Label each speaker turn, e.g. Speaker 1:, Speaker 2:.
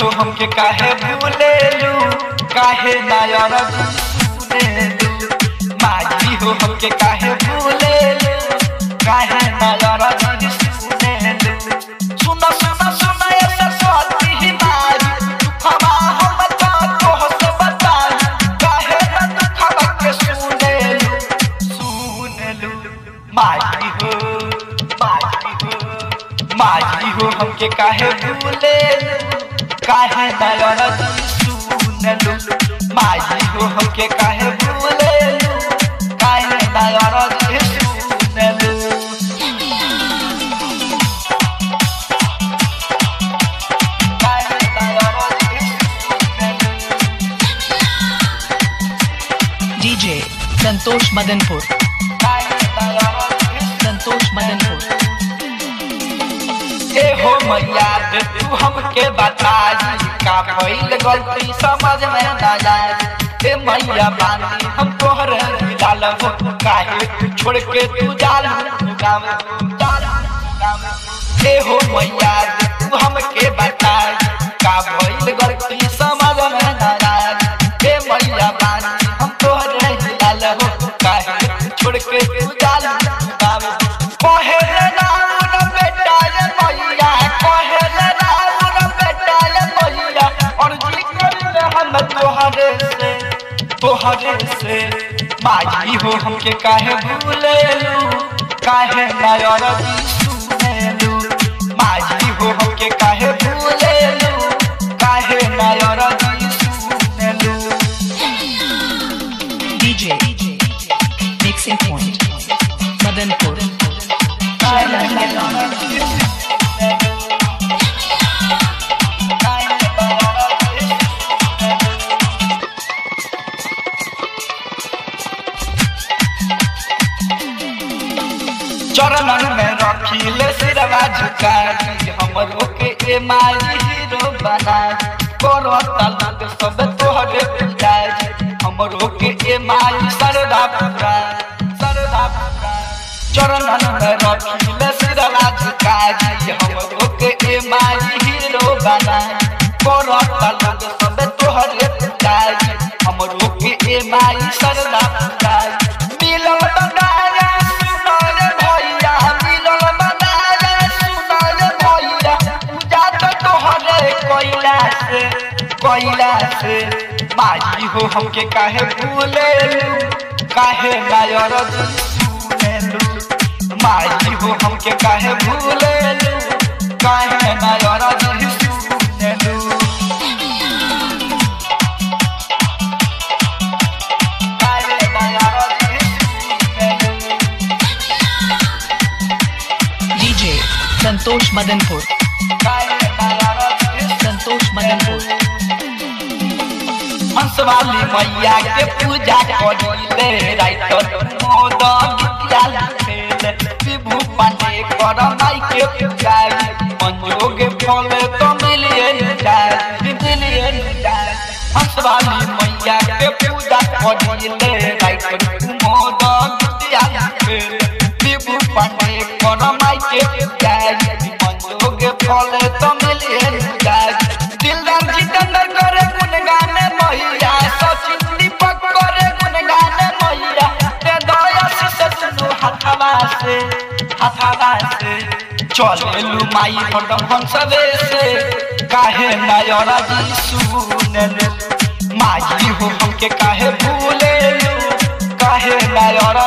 Speaker 1: हो हमके काहे भूलेलू काहे नायर सुनेलू माई हो हमके काहे भूलेलू काहे नायर सुनेलू सुना सुना सुना ये सरस्वती ही मारी दुखवा हम तो तोह से बताई काहे ना दुखवा के सुनेलू सुनेलू माई हो माई हो माई हो हमके काहे भूलेलू काहे नयन सुनलू माई हो हमके काहे भूलेलू काहे नयन सुनलू काहे नयन
Speaker 2: DJ संतोष मदनपुर संतोष मदनपुर
Speaker 1: ए हो मैया दे तू हमके बता दी का भइल गलती समझ में ना जाए ए मैया बानी हम तोहरे डाल हो काहे तू छोड़ के तू जाल गाँव जाल गाँव ए हो मैया दे तू हमके बता दी का भइल गलती समझ में ना जाए ए मैया बानी हम तोहरे डाल हो काहे तू छोड़ के तू जाल गाँव कहे रे राम रे बेटा ये मैया कहे रे राम रे बेटा ये मैया और जी करिले हम तोहरे से तोहरे से माई हो हमके काहे भूलेलू काहे नायर जी सुनेलू माई हो हमके काहे भूलेलू काहे नायर जी सुनेलू
Speaker 2: DJ Mixing Point मदनपुर
Speaker 1: चरणन में रखिले सिरवा झुकाई हमरो के ए माई हीरो बना करो तलक सब तोहरे पिताई हमरो के ए माई सरदा पुरा सरदा पुरा चरणन में रखिले सिरवा झुकाई हमरो के ए माई हीरो बना करो तलक सब तोहरे पिताई हमरो के ए माई सरदा पुरा मिलल बनाया सुनल भैया मिलल बनाया सुनल भैया पूजा तो तोहरे कोइला से कोइला से माई हो हमके काहे भूलेलू काहे नायर सुनेलू माई हो हमके काहे भूलेलू काहे नायर सुनेलू काहे नायर सुनेलू
Speaker 2: DJ संतोष मदनपुर संतोष मदनपुर
Speaker 1: हंसवाली मैया के पूजा करिले राइटर मोद गीतिया लिखेले विभू पांडे कर माई के पूजाई मंजोग फल तो मिलिए जाए मिलिए जाए हंसवाली मैया के पूजा करिले राइटर मोद गीतिया लिखेले विभू पांडे कर माई के पूजाई मंजोग फल तो मिलिए जाए दिलदार जितेंद्र करे गुणगान मैया सचिन दीपक करे गुणगान मैया ते दया से सुनु हथवा से हथवा से चलेलू माई हरदम हंसवे से काहे नायर जी सुनेलू माई हो हमके काहे भूलेलू काहे नायर